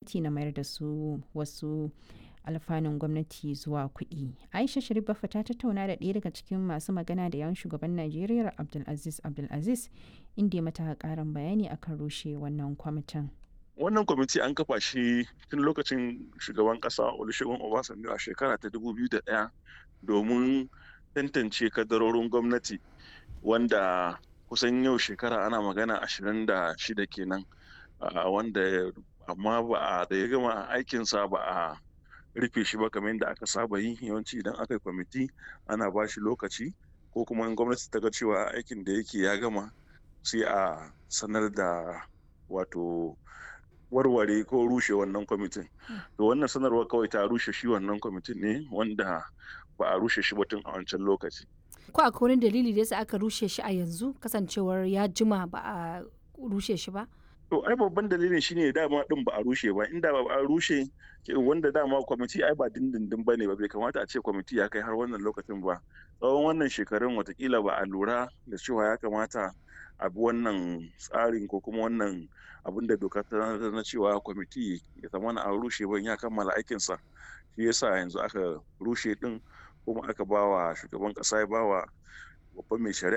gwamnati na mayar da su wasu alfanun gwamnati zuwa kuɗi. Aisha Sharif Baffa ta tattauna da ɗaya daga cikin masu magana da yawan shugaban Najeriya Abdulaziz Abdulaziz inda ya mata ƙarin bayani akan rushe wannan kwamitin. Wannan kwamiti an kafa shi tun lokacin shugaban ƙasa Olusegun Obasanjo a shekara ta 2001 domin tantance kadarorin gwamnati wanda kusan yau shekara ana magana 26 kenan wanda amma ba a da ya gama aikinsa ba a rufe shi ba kamar yadda aka saba yi yawanci idan aka yi kwamiti ana ba shi lokaci ko kuma in gwamnati ta ga cewa aikin da yake ya gama sai a sanar da wato warware ko rushe wannan kwamitin to wannan sanarwar kawai ta rushe shi wannan kwamitin ne wanda ba a rushe shi ba tun a wancan lokaci ko akwai wani dalili da yasa aka rushe shi a yanzu kasancewar ya jima ba a rushe shi ba to ai babban dalilin shine dama din ba a rushe ba inda ba a rushe wanda dama kwamiti ai ba dindindin bane ba bai kamata a ce kwamiti ya kai har wannan lokacin ba tsawon wannan shekarun watakila ba a lura da cewa ya kamata a bi wannan tsarin ko kuma wannan abin da doka ta na cewa kwamiti ya zama na an rushe ban ya kammala aikinsa shi yasa yanzu aka rushe din kuma aka bawa shugaban kasa ya bawa babban mai shari'a